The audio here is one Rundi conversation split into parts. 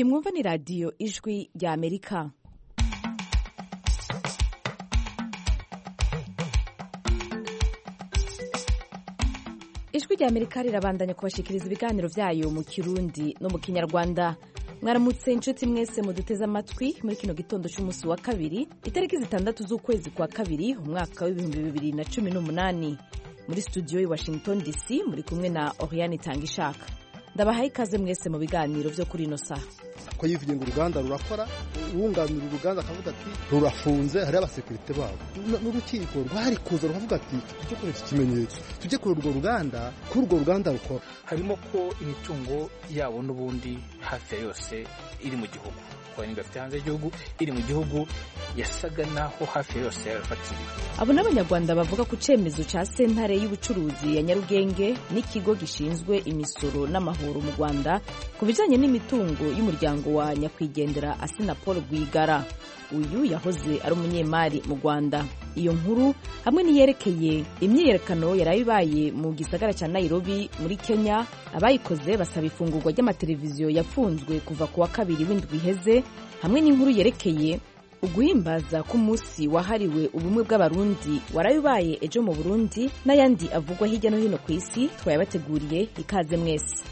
iyi mwumva ni radiyo ijwi rya amerika ijwi rya amerika rirabandanya kubashikiriza ibiganiro byayo mu kirundi no mu kinyarwanda mwaramutse inshuti mwese muduteze amatwi muri kino gitondo cy'umunsi wa kabiri itariki zitandatu z'ukwezi kwa kabiri umwaka w'ibihumbi bibiri na cumi n'umunani muri studio i washington dc muri kumwe na oriane itanga ishaka ndabahaye ikaze mwese mu biganiro byo kuri ino saha ko yivuye ngo uruganda rurakora uwunganira uruganda akavuga ati rurafunze hariho abasekirite babo n'urukiko rwari kuza rukavuga ati tujye kuri iki kimenyetso tujye kuri urwo ruganda kuri urwo ruganda rukora harimo ko imitungo yabo n'ubundi hafi ya yose iri mu gihugu kuba niba afite hanze y'igihugu iri mu gihugu yasaga naho hafi ya yose yarafatiriwe abo n'abanyarwanda bavuga ku cyemezo cya sentare y'ubucuruzi ya nyarugenge n'ikigo gishinzwe imisoro n'amahoro mu rwanda ku bijyanye n'imitungo y'umuryango wa nyakwigendera asina paul rwigara uyu yahoze ari umunyemari mu rwanda iyo nkuru hamwe n'iyerekeye imyiyerekano yari ibaye mu gisagara cya nairobi muri kenya abayikoze basaba ifungurwa ry'amateleviziyo yafunzwe kuva ku wa kabiri w'indwi iheze hamwe n'inkuru yerekeye uguhimbaza k'umunsi wahariwe ubumwe bw'abarundi warabibaye ejo mu burundi n'ayandi avugwa hirya no hino ku isi twayabateguriye ikaze mwese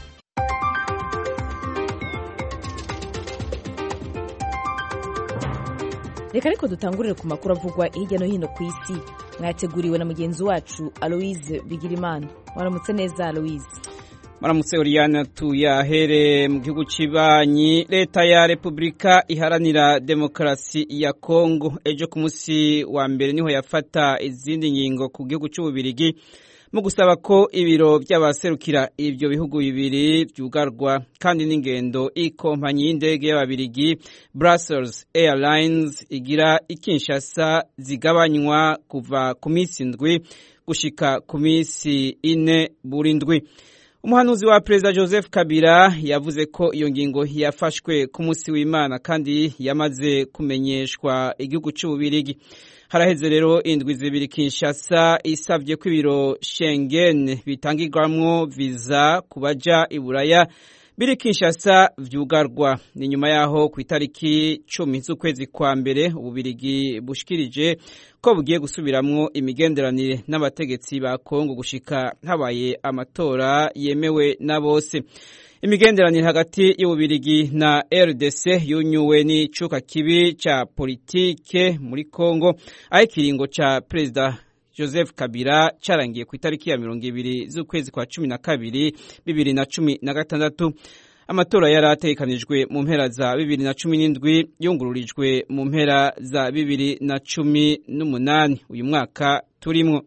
reka ariko dutangurire ku makuru avugwa hirya no hino ku isi mwateguriwe na mugenzi wacu aloise bigirimana waramutse neza aloise maramutse Oriana tuyahere mu gihugu cy'ibanyi leta ya repubulika iharanira demokarasi ya kongo ejo ku munsi wa mbere niho yafata izindi ngingo ku gihugu cy'ububirigi mu gusaba ko ibiro by'abaserukira ibyo bihugu bibiri byugarwa kandi n'ingendo ikompanyi y'indege y'ababirigi Brussels Airlines igira ikinshasa zigabanywa kuva ku minsi indwi gushika ku minsi ine buri ndwi umuhanuzi wa perezida joseph kabila yavuze ko iyo ngingo yafashwe ku munsi w'imana kandi yamaze kumenyeshwa igihugu cy'ububirigi haraheze rero indwi zibiri kinshasa isabye ko ibiro shengen bitangirwamwo viza ku baja i buraya biri kinshasa vyugarwa ni nyuma yaho ku itariki cumi z'ukwezi kwa mbere ububirigi bushikirije ko bugiye gusubiramwo imigenderanire n'abategetsi ba kongo gushika habaye amatora yemewe na bose imigenderanire hagati y'ububirigi na rdc yunyuwe n'icuka kibi ca politike muri kongo aho ikiringo ca perezida joseph kabila carangiye ku itariki ya mirongo ibiri z'ukwezi kwa cumi na kabiri bibiri na cumi na gatandatu amatora yari ategekanijwe mu mpera za bibiri na cumi n'indwi yungururijwe mu mpera za bibiri na cumi n'umunani uyu mwaka turimwo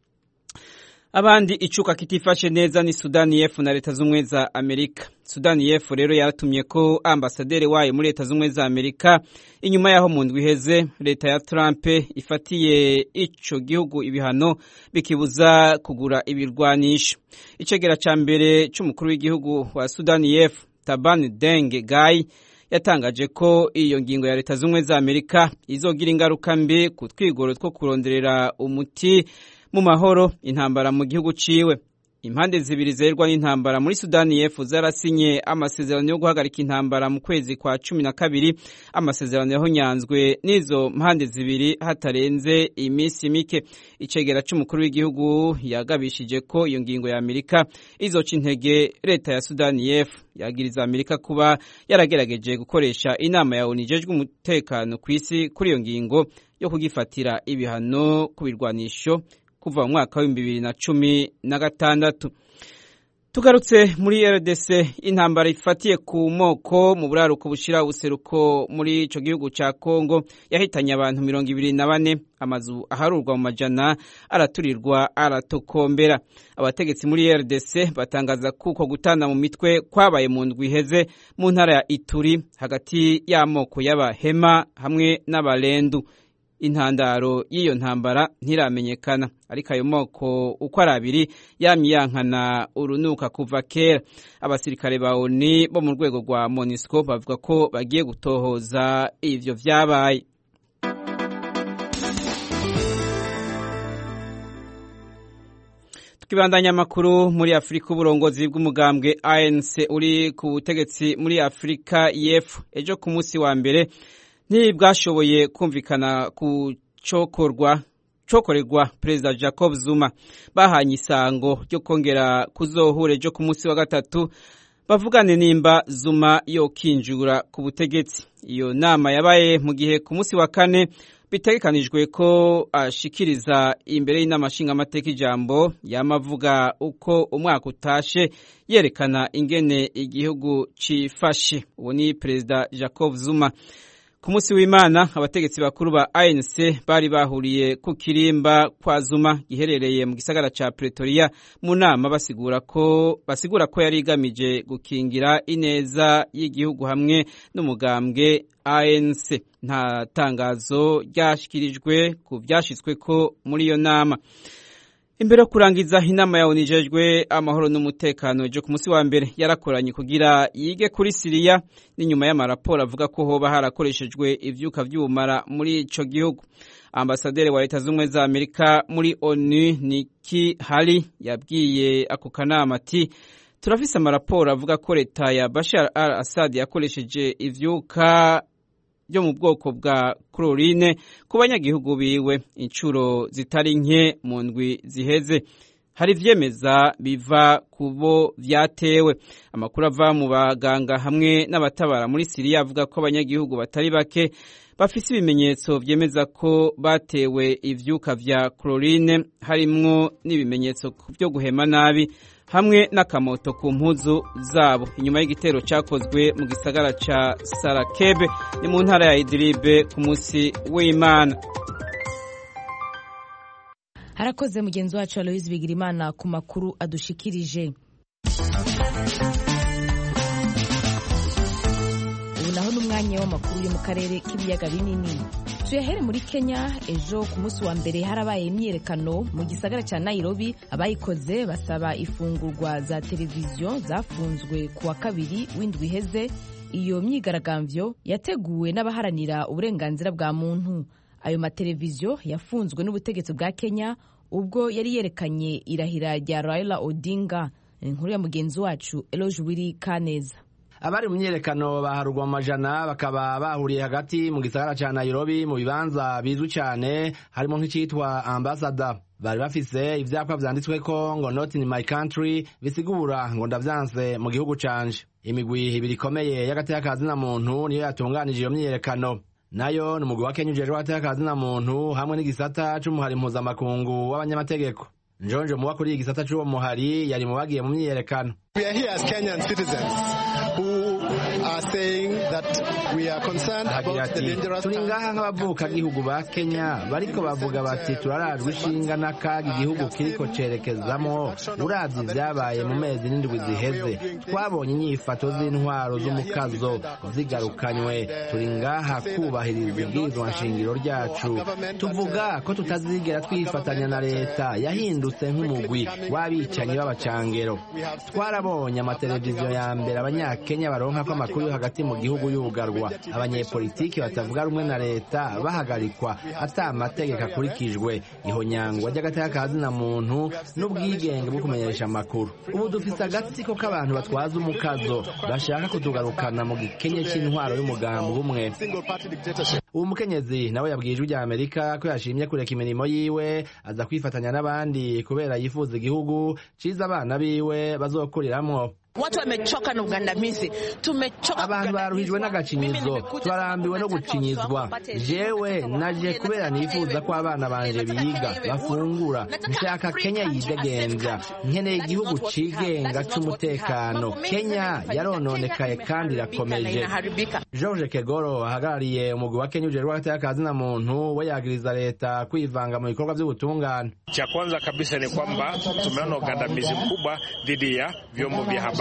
abandi icuka kitifashe neza ni sudani y'epfo na leta z'ubumwe za amerika sudani y'epfo rero yaratumye ko ambasaderi wayo muri leta z'ubumwe za amerika inyuma y'aho mu ndwi iheze leta ya trump ifatiye ico gihugu ibihano bikibuza kugura ibirwanisho icegera ca mbere c'umukuru w'igihugu wa sudani y'epfo taban deng gai yatangaje ko iyo ngingo ya leta z'ubumwe za amerika izogira ingaruka mbi ku twigoro two kuronderera umuti mu mahoro intambara mu gihugu ciwe impande zibiri zerwa n'intambara muri sudani y'epfo zarasinye amasezerano yo guhagarika intambara mu kwezi kwa cumi na kabiri amasezerano yahonyanzwe n'izo mpande zibiri hatarenze iminsi mike icegera c'umukuru w'igihugu yagabishije ko iyo ngingo ya amerika izoca intege leta ya sudani y'epfo yagiriza amerika kuba yaragerageje gukoresha inama ya onu ijejwe umutekano ku isi kuri iyo ngingo yo kugifatira ibihano ku birwanisho kuva mu mwaka w'ibihumbi bibiri na cumi na gatandatu tugarutse muri rdc intambara ifatiye ku moko mu buraruko bushira ubuseruko muri ico gihugu ca kongo yahitanye abantu mirongo ibiri na bane amazu aharurwa mu majana araturirwa aratokombera abategetsi muri rdc batangaza kuko gutana mu mitwe kwabaye mu ndwi iheze mu ntara ya ituri hagati y'amoko y'abahema hamwe n'abarendu intandaro y'iyo ntambara ntiramenyekana ariko ayo moko uko ari abiri yamye yankana urunuka kuva kera abasirikare ba oni bo mu rwego rwa monisco bavuga ko bagiye gutohoza ivyo vyabaye tukibandanya amakuru muri afurika uburongozi bw'umugambwe anc uri ku butegetsi muri afurika y'epfo ejo ku munsi wa mbere ntibwashoboye kumvikana ku cokorwa cokorerwa perezida jacob zuma bahanye isango ryo kongera kuzohura ejo ku munsi wa gatatu bavugane nimba zuma yokinjura ku butegetsi iyo nama yabaye mu gihe ku munsi wa kane bitegekanijwe ko ashikiriza imbere y'inama nshingamateka ijambo yamavuga uko umwaka utashe yerekana ingene igihugu cifashe uwo ni perezida jacob zuma ku munsi w'imana abategetsi bakuru ba anc bari bahuriye ku kirimba kwa zuma giherereye mu gisagara ca pretoria mu nama basigura ko basigura ko yari igamije gukingira ineza y'igihugu hamwe n'umugambwe anc nta tangazo ryashyikirijwe ku byashyizweko muri iyo nama imbere yo kurangiza inama ya onu ijejwe amahoro n'umutekano ejo ku munsi wa mbere yarakoranye kugira yige kuri siriya n'inyuma y'amaraporo avuga ko hoba harakoreshejwe ivyuka vy'ubumara muri ico gihugu ambasaderi wa leta z'ubumwe za amerika muri onu niki hari yabwiye ako kanama ati turafise amaraporo avuga ko leta ya bashar al assad yakoresheje ivyuka byo mu bwoko bwa chlorine ku banyagihugu biwe inshuro zitari nke mu ndwi ziheze hari ivyemeza biva ku bo vyatewe amakuru ava mu baganga hamwe n'abatabara muri siriya avuga ko abanyagihugu batari bake bafise ibimenyetso vyemeza ko batewe ivyuka vya chlorine harimwo n'ibimenyetso vyo guhema nabi hamwe n'akamoto ku mpuzu zabo inyuma y'igitero cyakozwe mu gisagara ca sarakebe ni mu ntara ya idiribe ku munsi w'imana harakoze mugenzi wacu aloise bigirimana ku makuru adushikirije ubu naho n'umwanya w'amakuru yo mu karere k'ibiyaga binini tuyahere muri kenya ejo ku munsi wa mbere harabaye imyiyerekano mu gisagara cya nairobi abayikoze basaba ifungurwa za televiziyo zafunzwe ku wa kabiri w'indwi iheze iyo myigaragambyo yateguwe n'abaharanira uburenganzira bwa muntu ayo mateleviziyo yafunzwe n'ubutegetsi bwa kenya ubwo yari yerekanye irahira rya raila odinga inkuru ya mugenzi wacu eloge wiri kaneza abari mu myiyerekano baharurwa mu majana bakaba bahuriye hagati mu gisagara ca nairobi mu bibanza bizwi cane harimo nk'icitwa ambasada bari bafise ivyapa vyanditsweko ngo not in my country bisigura ngo ndavyanse mu gihugu canje imigwi ibiri ikomeye y'agateka na muntu niyo yatunganije iyo myiyerekano nayo ni umugwi wa kenya ujejwe agateka na muntu hamwe n'igisata c'umuhari mpuzamakungu w'abanyamategeko njonje muba kuri iyi gisata c'uwo muhari yari mu bagiye mu myiyerekano We are here as Kenyan citizens who are saying that we are concerned agira about the ati dangerous turi ngaha nk'abavukagihugu ba kenya bariko bavuga bati turarajwe ishinga n'akaga igihugu kiriko cerekezamo uravye ivyabaye mu mezi n'indwi ziheze twabonye inyifato z'intwaro z'umukazo zigarukanywe turi ngaha kubahiriza ibwirizwa nshingiro ryacu tuvuga ko tutazigera twifatanya na leta yahindutse nk'umugwi w'abicanyi b'abacangero twarabonye amateleviziyo ya mbere abanyakenya baronka ko amakuru yo hagati mu gihugu yugarwa abanyepolitiki batavuga rumwe na leta bahagarikwa ata amategeko akurikijwe ihonyangwa ry'agateka ka zina muntu n'ubwigenge bwo kumenyesha amakuru ubu dufise agatsiko k'abantu batwaza umukazo bashaka kutugarukana mu gikenye c'intwaro y'umugambi umwe single party dictatorship. uwo mukenyezi nawe yabwiye ijwi rya amerika ko yashimye kureka imirimo yiwe aza kwifatanya n'abandi kubera yifuza igihugu ciza abana biwe bazokuriramwo Watu wamechoka na ugandamizi, tumechoka. abantu baruhijwe n'agacinyizo turarambiwe no gucinyizwa jewe naje kubera nifuza ko abana banje biga bafungura nshaka kenya yidegenza nkeneye igihugu cigenga c'umutekano kenya yarononekaye kandi irakomeje inaharibika. george kegoro ahagarariye umugwi wa kenya ujejwe agateka ka zina muntu we yagiriza leta kwivanga mu bikorwa vy'ubutungane Cha kwanza kabisa ni kwamba tumeona ugandamizi mkubwa dhidi ya vyombo vya habari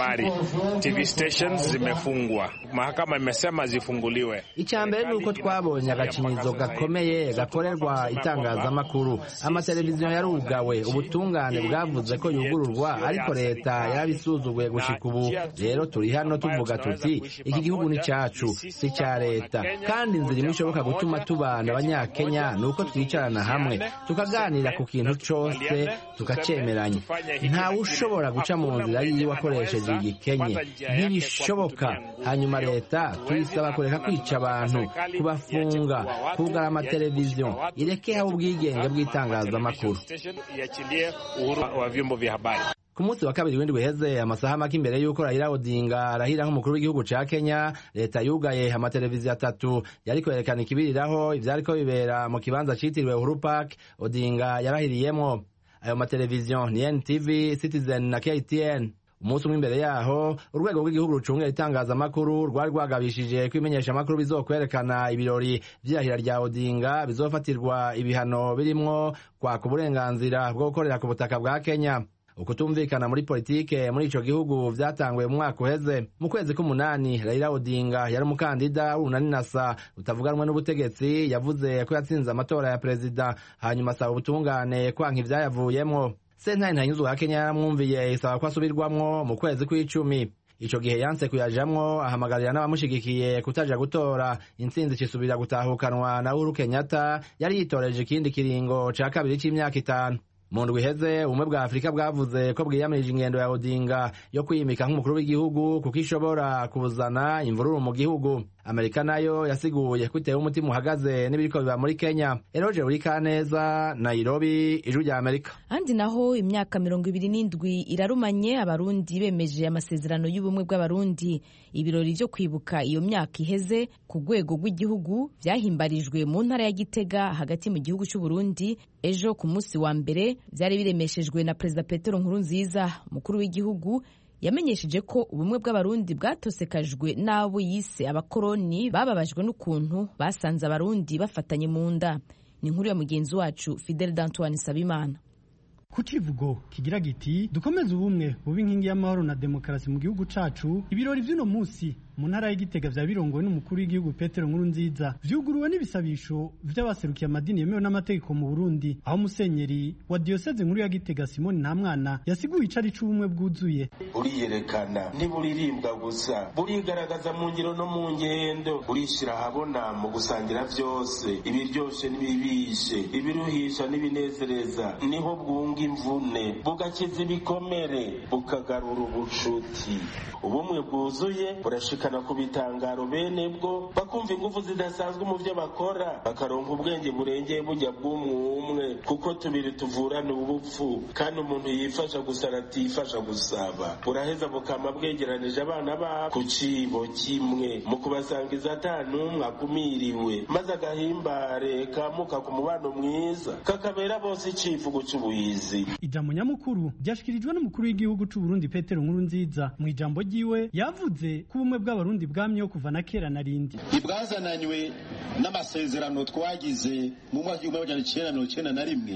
habari. TV stations zimefungwa, mahakama imesema zifunguliwe. icya mbere ni uko twabonye agakinyizo gakomeye gakorerwa itangazamakuru amateleviziyo yarugawe ubutungane bwavuze ko yugururwa ariko leta yarabisuzuguye gushika ubu rero turi hano tuvuga tuti iki gihugu ni cyacu si icya leta kandi inzira imwe ishoboka gutuma tubana abanyakenya ni uko twicarana hamwe tukaganira ku kintu cyose tukacyemeranya ntawe ushobora guca mu nzira yiwe akoresheje igikenye ntibishoboka hanyuma leta tuyisaba kureka kwica abantu kubafunga kugara amateleviziyo irekeho ubwigenge bw'itangazamakuru Iachilie uhuru wa vyombo vya habari. ku munsi wa kabiri w'indwi uheze amasaha make imbere y'uko Raila Odinga arahira nk'umukuru w'igihugu ca Kenya leta yugaye amateleviziyo atatu yari kwerekana ikibiriraho ivyariko bibera mu kibanza citiriwe Uhuru Park Odinga yarahiriyemwo ayo mateleviziyo ni NTV Citizen na KTN umunsi umwe imbere yaho urwego rw'igihugu rucungira itangazamakuru rwari rwagabishije ko imenyeshamakuru bizokwerekana ibirori vy'irahira rya Odinga bizofatirwa ibihano birimwo kwaka uburenganzira bwo gukorera ku butaka bwa Kenya ukutumvikana muri politike muri ico gihugu vyatanguye mu mwaka uheze mu kwezi k'umunani Raila Odinga yari umukandida w'urunani nasa utavuganwe n'ubutegetsi yavuze ko yatsinze amatora ya perezida hanyuma asaba ubutungane kwanka ivyayavuyemwo sentare ntanyuzwa ya Kenya yaramwumviye isaba ko asubirwamwo mu kwezi kw'icumi ico gihe yanse kuyajamwo ahamagarira n'abamushigikiye kutaja gutora intsinzi cisubira gutahukanwa na Uhuru Kenyatta yari yitoreje ikindi kiringo ca kabiri c'imyaka itanu mu ndwi iheze ubumwe bwa afurika bwavuze ko bwiyamirije ingendo ya odinga yo kwiyimika nk'umukuru w'igihugu kuko ishobora kuzana imvururu mu gihugu amerika nayo yasiguye ko itewe umutima uhagaze n'ibiriko biba muri kenya eroje burikaneza nairobi ijwi rya amerika ahandi naho imyaka mirongo ibiri n'indwi irarumanye abarundi bemeje amasezerano y'ubumwe bw'abarundi ibirori vyo kwibuka iyo myaka iheze ku rwego rw'igihugu vyahimbarijwe mu ntara ya gitega hagati mu gihugu c'uburundi ejo ku munsi wa mbere vyari biremeshejwe na perezida petero nkurunziza umukuru w'igihugu yamenyesheje ko ubumwe bw'abarundi bwatosekajwe n'abo yise abakoroni bababajwe n'ukuntu basanze abarundi bafatanye mu nda ni inkuru ya mugenzi wacu fidel d'antoine sabimana ku kivugo kigira giti dukomeze ubumwe buba inkingi y'amahoro na demokarasi mu gihugu cacu ibirori vy'uno munsi mu ntara y'igitega vya birongowe n'umukuru w'igihugu petero nkuru nziza vyuguruwe n'ibisabisho vy'abaserukiye amadini yemewe n'amategeko mu burundi aho musenyeri wa diyoseze nkuru ya gitega simoni ntamwana yasiguye icari c'ubumwe bwuzuye buriyerekana ntiburirimbwa gusa burigaragaza mu ngiro no mu ngendo burishira ahabona mu gusangira vyose ibiryoshe n'ibibishe ibiruhisha n'ibinezereza niho bwunga imvune bugakiza ibikomere bukagarura ubucuti ubumwe bwuzuye burashika ku bitangaro bene bwo bakumva ingufu zidasanzwe mu byo bakora bakaronka ubwenge burengeye bujya bw'umwe kuko tubiri tuvurana ubupfu kandi umuntu yifasha gusa atifasha gusaba buraheza bukama bwegeranije abana babo ku cibo kimwe mu kubasangiza ata n'umwe akumiriwe maze agahimbare kamuka ku mubano mwiza kakabera bose icivugo c'ubuhizi ijambo nyamukuru ryashikirijwe n'umukuru w'igihugu c'uburundi petero nkuru nziza mu ijambo ryiwe yavuze ko ubumwe bwa abarundi bwamyeho kuva na kera na rindi ntibwazananywe n'amasezerano twagize mu mwaka w'igihumbi magana cyenda mirongo icyenda na rimwe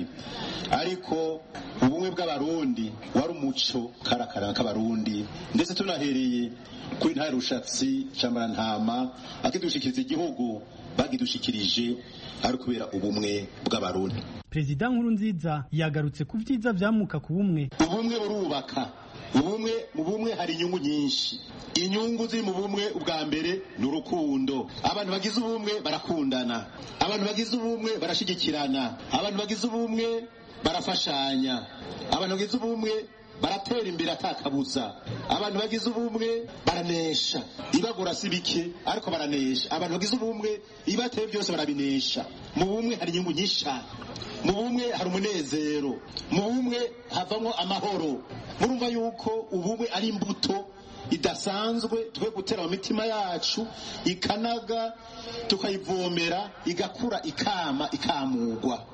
ariko ubumwe bw'abarundi wari umuco karakara k'abarundi ndetse tunahereye kuri nta rushatsi ntama akidushikiriza igihugu bagidushikirije ari kubera ubumwe bw'abarundi perezida nkuru nziza yagarutse ku byiza byamuka ku bumwe ubumwe burubaka ubumwe mu bumwe hari inyungu nyinshi inyungu ziri mu bumwe ubwa mbere ni urukundo abantu bagize ubumwe barakundana abantu bagize ubumwe barashyigikirana abantu bagize ubumwe barafashanya abantu bagize ubumwe baratera imbere atakabuza abantu bagize ubumwe baranesha ibagura si bike ariko baranesha abantu bagize ubumwe ibateye byose barabinesha mu bumwe hari inyungu nyinshi cyane mu bumwe hari umunezero mu bumwe havamo amahoro murumva yuko ubumwe ari imbuto idasanzwe twe gutera mu mitima yacu ikanaga tukayivomera igakura ikama ikamugwa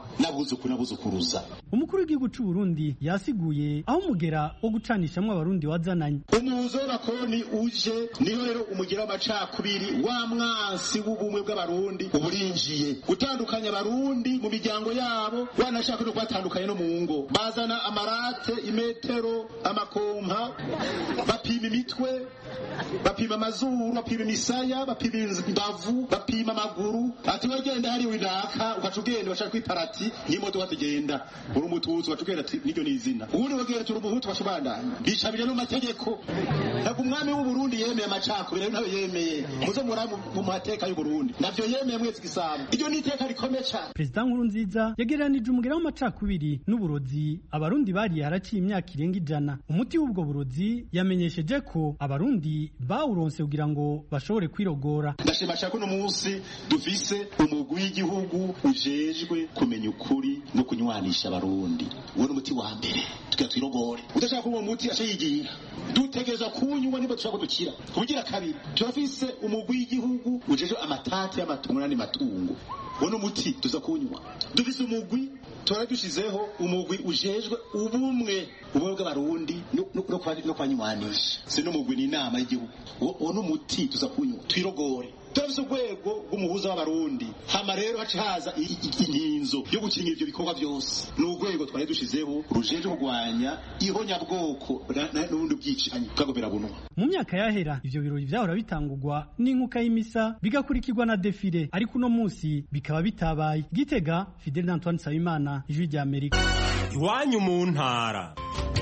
n'abuzukuru n'abuzukuruza umukuru w'igihugu c'u Burundi yasiguye aho umugera wo gucanishamwo abarundi wazananye umuzo w'abakoroni uje niho rero umugira w'amacakubiri wa mwansi w'ubumwe bw'abarundi uburinjiye gutandukanya abarundi mu miryango yabo wanashaka no kubatandukanya no mu ngo bazana amarate imetero amakompa bapima imitwe bapima amazuru bapima imisaya bapima imbavu bapima amaguru ati wagenda hari winaka ukaca ugenda bashaka kwiparati n'imodoka tugenda uri umututsi ukaca ugenda ati niryo ni izina ubundi wagenda turi umuhutu ukaca ubandanya bicabira no mu mategeko ntabwo umwami w'uburundi yemeye amacakubiri rero ntawe yemeye muze muraba mu mateka y'uburundi navyo yemeye mwese igisabo iryo ni iteka rikomeye cyane perezida nkuru nziza yagereranije umugera w'amacakubiri n'uburozi abarundi bariye haraciye imyaka irenga ijana umuti w'ubwo burozi yamenyesheje ko abarundi bawuronse kugira ngo bashobore kwirogora ndashima cyane ko uno munsi dufise umugwi w'igihugu ujejwe kumenya ukuri no kunywanisha abarundi uwo ni umuti wa mbere tugira twirogore udashaka kunywa umuti aca yigira dutegereza kunywa niba dushaka kudukira kubugira kabiri turafise umugwi w'igihugu ujejwe amatati y'amatungo n'andi matungo uwo ni umuti tuza kunywa dufise umugwi tora dushizeho umugwi ujejwe ubumwe ubumwe bw'abarundi no kwanywanisha si n'umugwi ni inama y'igihugu uwo ni umuti tuza kunywa twirogore turafise urwego rw'umuhuza w'abarundi hama rero haca haza inkinzo yo gukingira ivyo bikorwa vyose ni urwego twari dushizeho rujejwe kurwanya ihonyabwoko n'ubundi bwicanyi bwagomera bunwa mu myaka yahera ivyo birori vyahora bitangurwa n'inkuka y'imisa bigakurikirwa na defile ariko uno munsi bikaba bitabaye gitega fidel antoine nsabimana ijwi rya amerika iwanyu mu ntara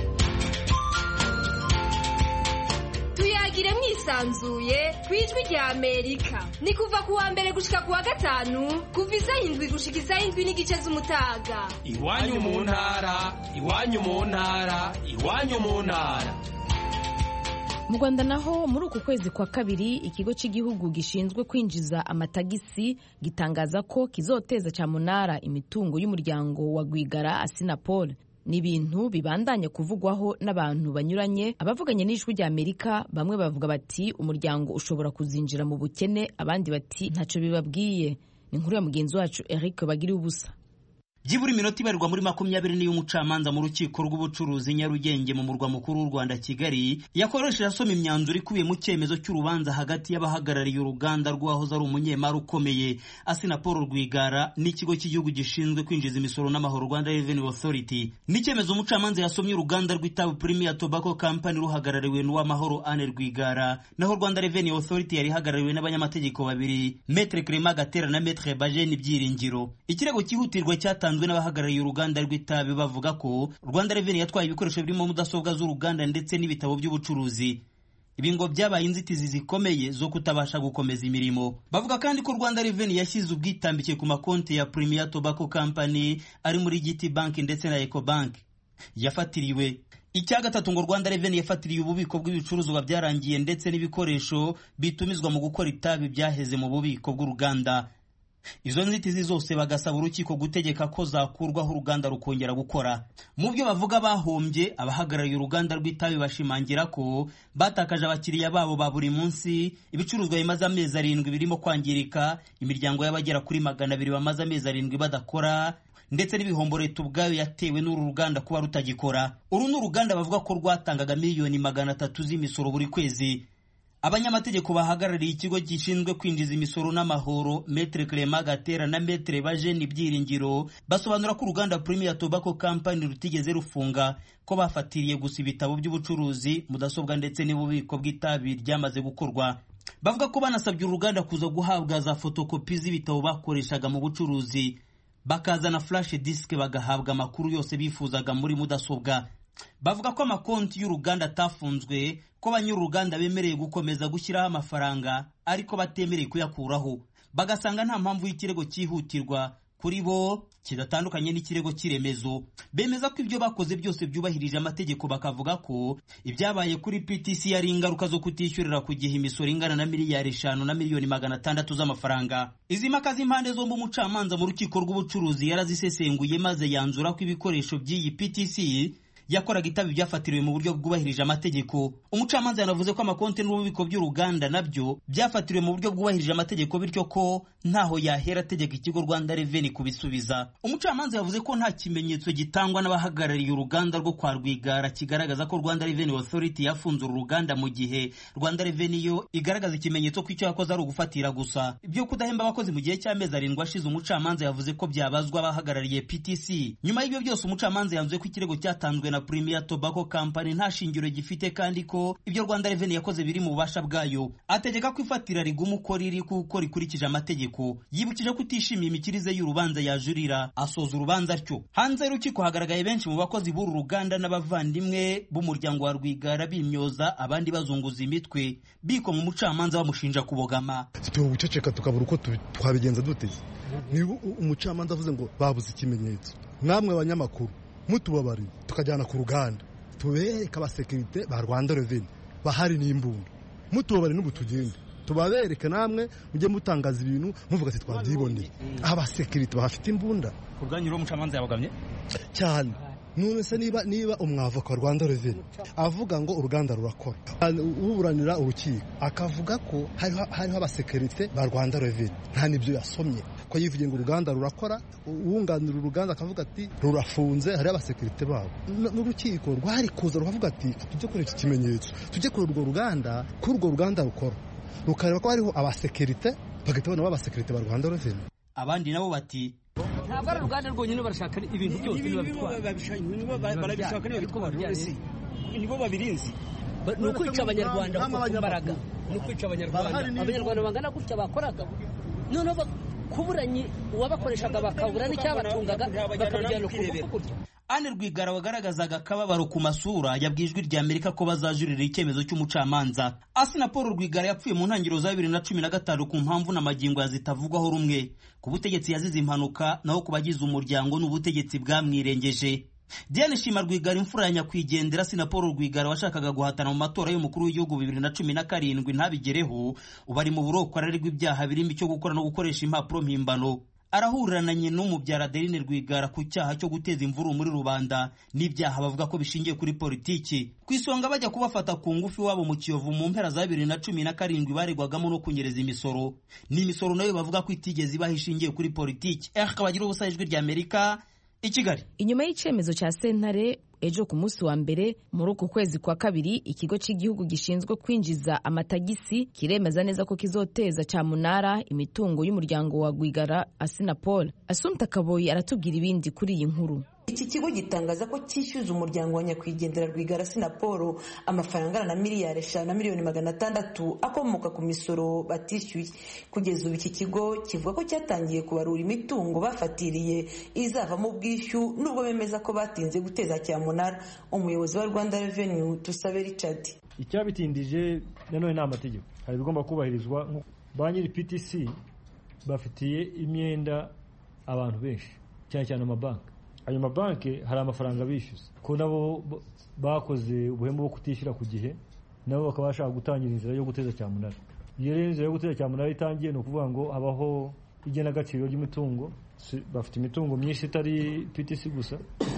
tuyagire mwisanzuye ku ijwi rya amerika ni kuva ku wa mbere gushika ku wa gatanu kuva isaha indwi gushika isaha indwi n'igice z'umutaga iwanyu mu ntara iwanyu mu ntara iwanyu mu ntara mu rwanda naho muri uku kwezi kwa kabiri ikigo cy'igihugu gishinzwe kwinjiza amatagisi gitangaza ko kizoteza cyamunara imitungo y'umuryango wa rwigara asinapol ni ibintu bibandanya kuvugwaho n'abantu banyuranye abavuganye n'ijwi rya amerika bamwe bavuga bati umuryango ushobora kuzinjira mu bukene abandi bati ntacyo bibabwiye ni inkuru ya mugenzi wacu eric bagiriye ubusa byibura iminota ibarirwa muri makumyabiri n'iy'umucamanza mu rukiko rw'ubucuruzi nyarugenge mu murwa mukuru w'u rwanda kigali yakoresheje asoma imyanzuro ikubiye mu cyemezo cy'urubanza hagati y'abahagarariye uruganda rw'uwahoze ari umunyemari ukomeye asina paul rwigara n'ikigo cy'igihugu gishinzwe kwinjiza imisoro n'amahoro rwanda revenue authority n'icyemezo umucamanza yasomye uruganda rw'itabu premier tobacco company ruhagarariwe n'uwamahoro ane rwigara naho rwanda revenue authority yari ihagarariwe n'abanyamategeko babiri metre clement gatera na metre bajeni byiringiro ikirego cyihutirwa cyatanzwe basanzwe n'abahagarariye uruganda rw'itabi bavuga ko Rwanda Revenue yatwaye ibikoresho birimo mudasobwa z'uruganda ndetse n'ibitabo by'ubucuruzi ibi ngo byabaye inzitizi zikomeye zo kutabasha gukomeza imirimo bavuga kandi ko Rwanda Revenue yashyize ubwitambike ku makonti ya Premier Tobacco Company ari muri GT Bank ndetse na Ecobank yafatiriwe icya gatatu ngo Rwanda Revenue yafatiriye ububiko bw'ibicuruzwa byarangiye ndetse n'ibikoresho bitumizwa mu gukora itabi byaheze mu bubiko bw'uruganda izo nzitizi zose bagasaba urukiko gutegeka ko zakurwaho uruganda rukongera gukora mu byo bavuga bahombye abahagarariye uruganda rw'itabi bashimangira ko batakaje abakiriya babo ba buri munsi ibicuruzwa bimaze amezi arindwi birimo kwangirika imiryango y'abagera kuri magana abiri bamaze amezi arindwi badakora ndetse n'ibihombo leta ubwayo yatewe n'uru ruganda kuba rutagikora uru ni uruganda bavuga ko rwatangaga miliyoni magana atatu z'imisoro buri kwezi abanyamategeko bahagarariye ikigo gishinzwe kwinjiza imisoro n'amahoro metre clement gatera na metre bajeni byiringiro basobanura ko uruganda premier tobacco company rutigeze rufunga ko bafatiriye gusa ibitabo by'ubucuruzi mudasobwa ndetse n'ububiko bw'itabi ryamaze gukorwa bavuga ko banasabye uruganda kuza guhabwa za fotokopi z'ibitabo bakoreshaga mu bucuruzi bakazana flash disk bagahabwa amakuru yose bifuzaga muri mudasobwa bavuga ko amakonti y'uruganda atafunzwe ko banyir'uruganda bemereye gukomeza gushyiraho amafaranga ariko batemereye kuyakuraho bagasanga nta mpamvu y'ikirego cyihutirwa kuri bo kidatandukanye n'ikirego cy'iremezo bemeza ko ibyo bakoze byose byubahirije amategeko bakavuga ko ibyabaye kuri PTC yari ingaruka zo kutishyurira ku gihe imisoro ingana na miliyari eshanu na miliyoni magana atandatu z'amafaranga izi mpaka z'impande zombi umucamanza mu rukiko rw'ubucuruzi yarazisesenguye maze yanzura ko ibikoresho by'iyi PTC yakoraga itabi byafatiriwe mu buryo bwubahirije amategeko umucamanza yanavuze ko amakonti n'ububiko by'uruganda nabyo byafatiriwe mu buryo bwubahirije amategeko bityo ko ntaho yahera ategeka ikigo rwanda reveni kubisubiza umucamanza yavuze ko nta kimenyetso gitangwa n'abahagarariye uruganda rwo kwa rwigara kigaragaza ko rwanda reveni authority yafunze uru ruganda mu gihe rwanda reveni yo igaragaza ikimenyetso ko icyo yakoze ari ugufatira gusa ibyo kudahemba abakozi mu gihe cy'amezi arindwi ashize umucamanza yavuze ko byabazwa abahagarariye ptc nyuma y'ibyo byose umucamanza yanzuye ko ikirego cyatanzwe na premier tobacco company nta shingiro gifite kandi ko ibyo rwanda reveni yakoze biri mu bubasha bwayo ategeka ko ifatira riguma uko riri kuko rikurikije amategeko yibukije ko utishimiye imikirize y'urubanza yajurira asoza urubanza atyo hanze y'urukiko hagaragaye benshi mu bakozi b'uru ruganda n'abavandimwe b'umuryango wa rwigara bimyoza abandi bazunguza imitwe bikoma umucamanza bamushinja kubogama tuba guceceka tukabura uko twabigenza duteze niba umucamanza avuze ngo babuze ikimenyetso namwe abanyamakuru mutubabariye tukajyana ku ruganda tubereke abasekirite ba rwanda reveni bahari n'imbunda mutubabariye n'ubu tugende tubabereke namwe mujye mutangaza ibintu muvuga ati twabyiboneye abasekirite bahafite imbunda ku bwanyu rero umucamanza yabogamye cyane none se niba niba umwavoka wa rwanda reveni avuga ngo uruganda rurakora uburanira urukiko akavuga ko hariho abasekirite ba rwanda reveni nta n'ibyo yasomye ko yivugiye ngo uruganda rurakora uwunganira uruganda akavuga ati rurafunze hariho abasekirite babo n'urukiko rwari kuza rukavuga ati tujye kuri iki kimenyetso tujye kuri urwo ruganda kuri urwo ruganda rukora rukareba ko hariho abasekirite bagahita babona abasekirite ba rwanda reveni abandi nabo bati ntabwo ari uruganda rwonyine barashaka ibintu byose barabishaka niba bitwara nibo babirinzi ni ukwica abanyarwanda ku mbaraga ni ukwica abanyarwanda abanyarwanda bangana gutya bakoraga noneho kuburanye uwabakoreshaga bakabura n'icyabatungaga bakabijyana ku gutya Anne Rwigara wagaragazaga akababaro ku masura yabwiye ijwi rya Amerika ko bazajurira icyemezo cy'umucamanza. Asina Paul Rwigara yapfuye mu ntangiriro za bibiri na cumi na gatanu ku mpamvu n'amagingo yazitavugwaho rumwe. Ku butegetsi yazize impanuka naho ku bagize umuryango n'ubutegetsi bwamwirengeje. Diane Shima Rwigara imfura ya nyakwigendera Sina Paul Rwigara washakaga guhatana mu matora y'umukuru w'igihugu bibiri na cumi na karindwi ntabigereho ubu ari mu buroko ararerwa ibyaha birimo icyo gukora no gukoresha impapuro mpimbano arahurananye n'umubyara Adeline Rwigara ku cyaha cyo guteza imvuru muri rubanda n'ibyaha bavuga ko bishingiye kuri politiki ku isonga bajya kubafata ku ngufu iwabo mu Kiyovu mu mpera za bibiri na cumi na karindwi baregwagamo no kunyereza imisoro ni imisoro nayo bavuga ko itigeze ibaho ishingiye kuri politiki eh kabagira ubusa ijwi rya Amerika i Kigali inyuma y'icyemezo cya sentare ejo ku munsi wa mbere muri uku kwezi kwa kabiri ikigo cy'igihugu gishinzwe kwinjiza amatagisi kiremeza neza ko kizoteza cyamunara imitungo y'umuryango wa Rwigara Asinapol Asumta Kaboyi aratubwira ibindi kuri iyi nkuru iki kigo gitangaza ko cyishyuza umuryango wa nyakwigendera rwigara sinaporo amafaranga angana na miliyari eshanu na miliyoni magana atandatu akomoka ku misoro batishyuye kugeza ubu iki kigo kivuga ko cyatangiye kubarura imitungo bafatiriye izavamo ubwishyu nubwo bemeza ko batinze guteza cyamunara umuyobozi wa rwanda reveni tusabe richard icyabitindije nanone ni amategeko hari ibigomba kubahirizwa ba nyiri ptc bafitiye imyenda abantu benshi cyane cyane amabanki ayo mabanki hari amafaranga bishyuza ko nabo bakoze ubuhemu bwo kutishyura ku gihe nabo bakaba bashaka gutangira inzira yo guteza cyamunara iyo rero inzira yo guteza cyamunara itangiye ni ukuvuga ngo habaho igenagaciro ry'imitungo bafite imitungo myinshi itari ptc gusa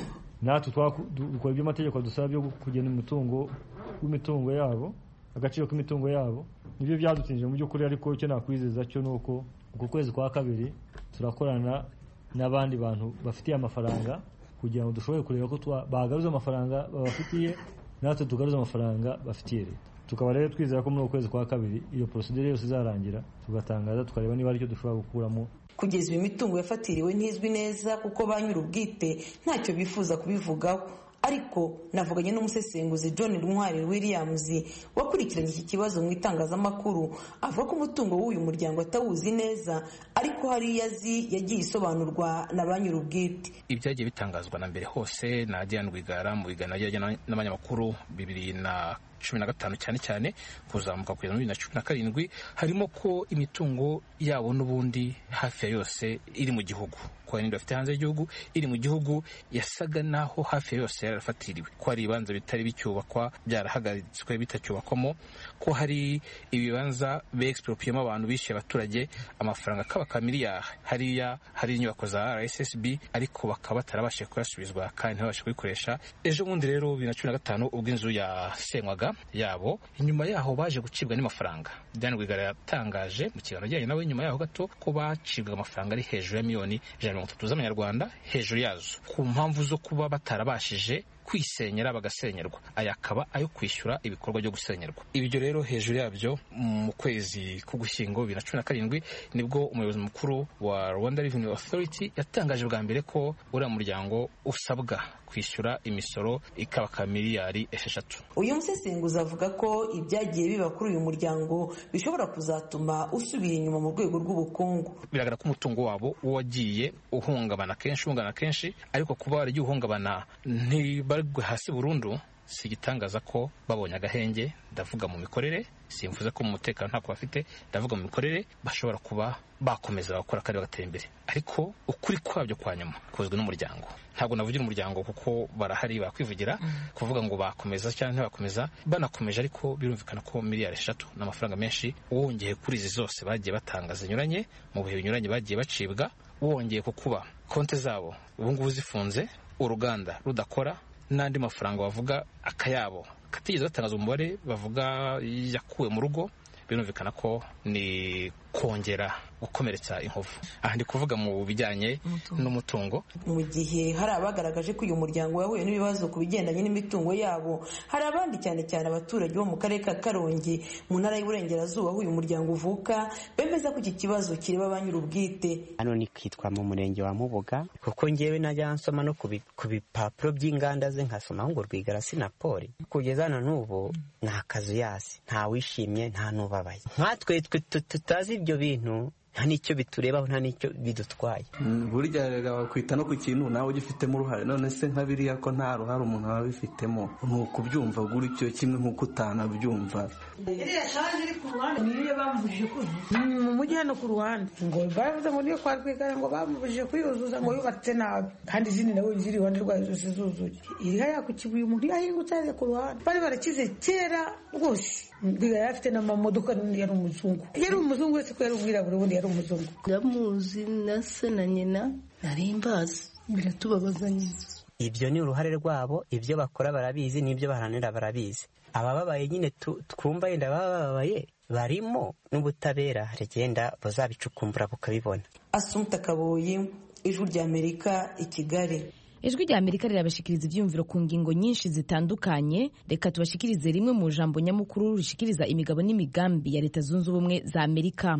natwe dukora ibyo amategeko dusaba byo kugena umutungo w'imitungo yabo agaciro k'imitungo yabo nibyo byadutinije mu by'ukuri ariko icyo nakwizeza cyo ni uko uku kwezi kwa kabiri turakorana n'abandi bantu bafitiye amafaranga kugira ngo dushobore kureba ko bagaruza amafaranga babafitiye natwe tugaruza amafaranga bafitiye leta tukaba rero twizera ko muri uku kwezi kwa kabiri iyo porosidire yose izarangira tugatangaza tukareba niba aricyo dushobora gukuramo kugeza ubu imitungo yafatiriwe ntizwi neza kuko ba nyir'ubwite ntacyo bifuza kubivugaho ariko navuganye n'umusesenguzi john ntwari williams wakurikiranye iki kibazo mu itangazamakuru avuga ko umutungo w'uyu muryango atawuzi neza ariko hari iyo azi yagiye isobanurwa na ba nyir'ubwite ibyagiye bitangazwa na mbere hose na diane rwigara mu biganiro yajyanye n'abanyamakuru bibiri na cumi na gatanu cyane cyane kuzamuka kugeza muri bibiri na cumi na karindwi harimo ko imitungo yabo n'ubundi hafi ya yose iri mu gihugu kuba n'indi bafite hanze y'igihugu iri mu gihugu yasaga naho hafi ya yose yari yarafatiriwe ko hari ibibanza bitari bicyubakwa byarahagaritswe bitacyubakwamo ko hari ibibanza beexpropiyemo abantu bishyuye abaturage amafaranga akabaka miliyari hariya hari inyubako za rssb ariko bakaba batarabashije kuyasubizwa kandi ntibabashe kubikoresha ejo bundi rero bibiri na cumi na gatanu ubwo inzu yasenywaga yabo inyuma yaho baje gucibwa n'amafaranga diane rwigara yatangaje mu kiganiro ajyanye nawe nyuma yaho gato ko bacibwaga amafaranga ari hejuru ya miliyoni ijana na mirongo itatu z'amanyarwanda hejuru yazo ku mpamvu zo kuba batarabashije kwisenyera bagasenyerwa aya akaba ayo kwishyura ibikorwa byo gusenyerwa ibyo rero hejuru yabyo mu kwezi k'ugushyingo bibiri na cumi na karindwi nibwo umuyobozi mukuru wa rwanda revenue authority yatangaje bwa mbere ko uriya muryango usabwa kwishyura imisoro ikabaka miliyari esheshatu uyu musesenguzi avuga ko ibyagiye biba kuri uyu muryango bishobora kuzatuma usubira inyuma mu rwego rw'ubukungu biragaragara ko umutungo wabo wagiye uhungabana kenshi uhungabana kenshi ariko kuba waragiye uhungabana ntibarwe hasi burundu si igitangaza ko babonye agahenge ndavuga mu mikorere simvuze ko mu mutekano ntako bafite ndavuga mu mikorere bashobora kuba bakomeza bakora kandi bagatera imbere ariko ukuri kwabyo kwa nyuma kuzwi n'umuryango ntabwo navugira umuryango kuko barahari bakwivugira kuvuga ngo bakomeza cyangwa ntibakomeza banakomeje ariko birumvikana ko miliyari eshatu ni amafaranga menshi wongeye kuri izi zose bagiye batanga zinyuranye mu bihe binyuranye bagiye bacibwa wongeye ku kuba konti zabo ubu ngubu zifunze uruganda rudakora n'andi mafaranga bavuga akayabo katigeze batangaza umubare bavuga yakuwe mu rugo birumvikana ko ni kongera gukomeretsa inkovu aha ndi kuvuga mu bijyanye n'umutungo mu gihe hari abagaragaje ko uyu muryango wahuye n'ibibazo ku bigendanye n'imitungo yabo hari abandi cyane cyane abaturage bo mu karere ka karongi mu ntara y'uburengerazuba aho uyu muryango uvuka bemeza ko iki kibazo kireba ba nyir'ubwite hano ni kwitwa mu murenge wa mubuga kuko ngewe najya nsoma no ku bipapuro by'inganda ze nkasomaho ngo rwigara sinapoli kugeza na n'ubu ni akazuyasi nta wishimye nta n'ubabaye nkatwe tutazi ibyo bintu nta n'icyo biturebaho nta n'icyo bidutwaye burya rega bakwita no ku kintu nawe ugifitemo uruhare none se nka biriya ko nta ruhare umuntu aba abifitemo ni ukubyumva gutyo kimwe nk'uko utanabyumva iriya shanje iri ku ruhande niyo bamubujije kuzuza mu mujyi hano ku ruhande ngo baravuze ngo niyo kwa rwigara ngo bamubujije kuyuzuza ngo yubatse nabi kandi izindi nawe ziri iruhande rwayo zose zuzuye iri hariya ku kibuye umuntu yahingutse hariya ku ruhande bari barakize kera rwose rwigara yari afite n'amamodoka yari umuzungu yari umuzungu wese ko yari umwirabura ubundi yari umuzungu ndamuzi na se na nyina nari mbazi biratubabaza nyine ibyo ni uruhare rwabo ibyo bakora barabizi n'ibyo baharanira barabizi abababaye nyine twumva yenda bababaye barimo n'ubutabera rigenda buzabicukumbura bukabibona asumta kaboyi ijwi ry'amerika i kigali ijwi rya amerika rirabashikiriza ibyiyumviro ku ngingo nyinshi zitandukanye reka tubashikirize rimwe mu jambo nyamukuru rishikiriza imigabo n'imigambi ya leta zunze ubumwe za amerika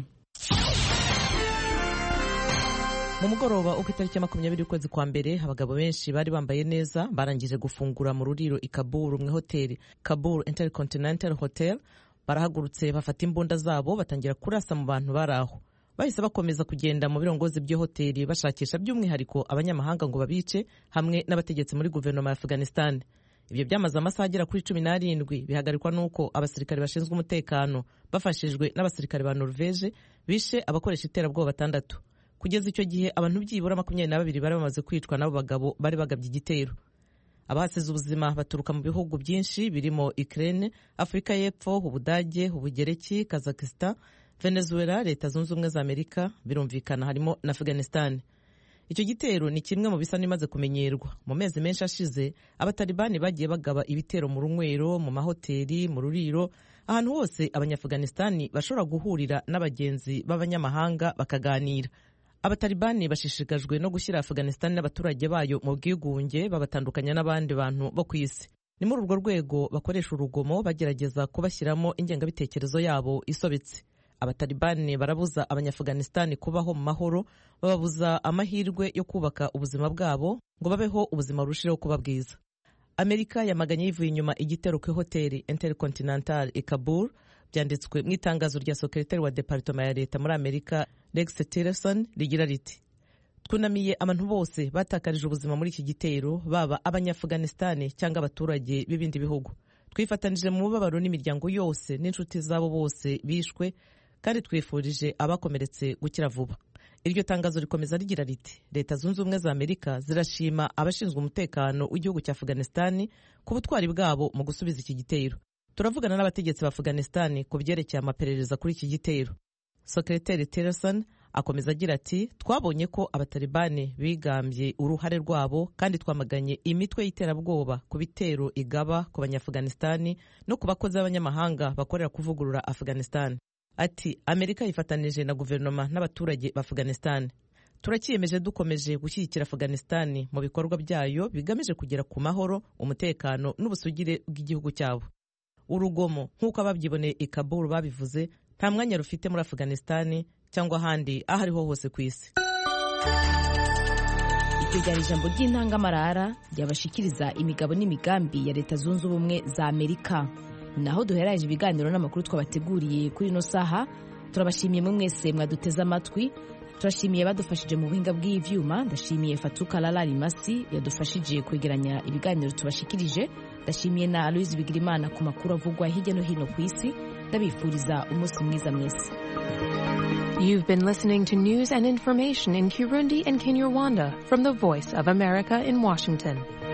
mu mugoroba uko itariki ya makumyabiri y'ukwezi kwa mbere abagabo benshi bari bambaye neza barangije gufungura mu ruriro i kaburu mu ihoteli kaburu intercontinental hotel barahagurutse bafata imbunda zabo batangira kurasa mu bantu bari aho bahise bakomeza kugenda mu birongozi by'iyo hoteli bashakisha by'umwihariko abanyamahanga ngo babice hamwe n'abategetsi muri guverinoma ya afghanistan ibyo byamaze amasaha agera kuri cumi n'arindwi bihagarikwa n'uko abasirikare bashinzwe umutekano bafashijwe n'abasirikare ba norvege bishe abakoresha iterabwoba batandatu kugeza icyo gihe abantu byibura makumyabiri na babiri bari bamaze kwicwa n'abo bagabo bari bagabye igitero abahasize ubuzima baturuka mu bihugu byinshi birimo Ukraine Afurika y'Epfo Ubudage Ubugereki Kazakhstan Venezuela Leta Zunze Ubumwe za Amerika birumvikana harimo na Afghanistan icyo gitero ni kimwe mu bisa n'imaze kumenyerwa mu mezi menshi ashize abatalibani bagiye bagaba ibitero mu runywero mu mahoteli mu ruriro ahantu hose abanyaafghanistani bashobora guhurira n'abagenzi b'abanyamahanga bakaganira abatalibani bashishikajwe no gushyira afghanistan n'abaturage bayo mu bwigunge babatandukanya n'abandi bantu bo ku isi ni muri urwo rwego bakoresha urugomo bagerageza kubashyiramo ingengabitekerezo yabo isobetse abatalibani barabuza abanyaafghanistan kubaho mu mahoro bababuza amahirwe yo kubaka ubuzima bwabo ngo babeho ubuzima burushijeho kuba bwiza amerika yamaganye yivuye inyuma igitero ku ihoteli intercontinental i kabul byanditswe mu itangazo rya sekretari wa departoma ya leta muri amerika rex tillerson rigira riti twunamiye abantu bose batakarije ubuzima muri iki gitero baba abanyaafghanistan cyangwa abaturage b'ibindi bihugu twifatanije mu mubabaro n'imiryango yose n'inshuti zabo bose bishwe kandi twifurije abakomeretse gukira vuba iryo tangazo rikomeza rigira riti leta zunze ubumwe za amerika zirashima abashinzwe umutekano w'igihugu cya afghanistani ku butwari bwabo mu gusubiza iki gitero turavugana n'abategetsi ba afghanistani ku byerekeye amaperereza kuri iki gitero sekreteri tillerson akomeza agira ati twabonye ko abatalibani bigambye uruhare rwabo kandi twamaganye imitwe y'iterabwoba ku bitero igaba ku banyaafghanistani no ku bakozi b'abanyamahanga bakorera kuvugurura afghanistan ati amerika yifatanije na guverinoma n'abaturage ba afghanistan turakiyemeje dukomeje gushyigikira afghanistan mu bikorwa byayo bigamije kugera ku mahoro umutekano n'ubusugire bw'igihugu cyabo urugomo nk'uko ababyiboneye i kabul babivuze nta mwanya rufite muri afghanistan cyangwa ahandi aho ariho hose ku isi iryo ryari ijambo ry'intangamarara ryabashikiriza imigabo n'imigambi ya leta zunze ubumwe za amerika naho duheraje ibiganiro n'amakuru twabateguriye kuri ino saha turabashimiye mwe mwese mwaduteze amatwi turashimiye badufashije mu buhinga bw'ivyuma ndashimiye fatuka lalari masi yadufashije kwegeranya ibiganiro tubashikirije ndashimiye na aloise bigirimana ku makuru avugwa hirya no hino ku isi ndabifuriza umunsi mwiza mwese You've been listening to news and information in Kirundi and Kinyarwanda from the Voice of America in Washington.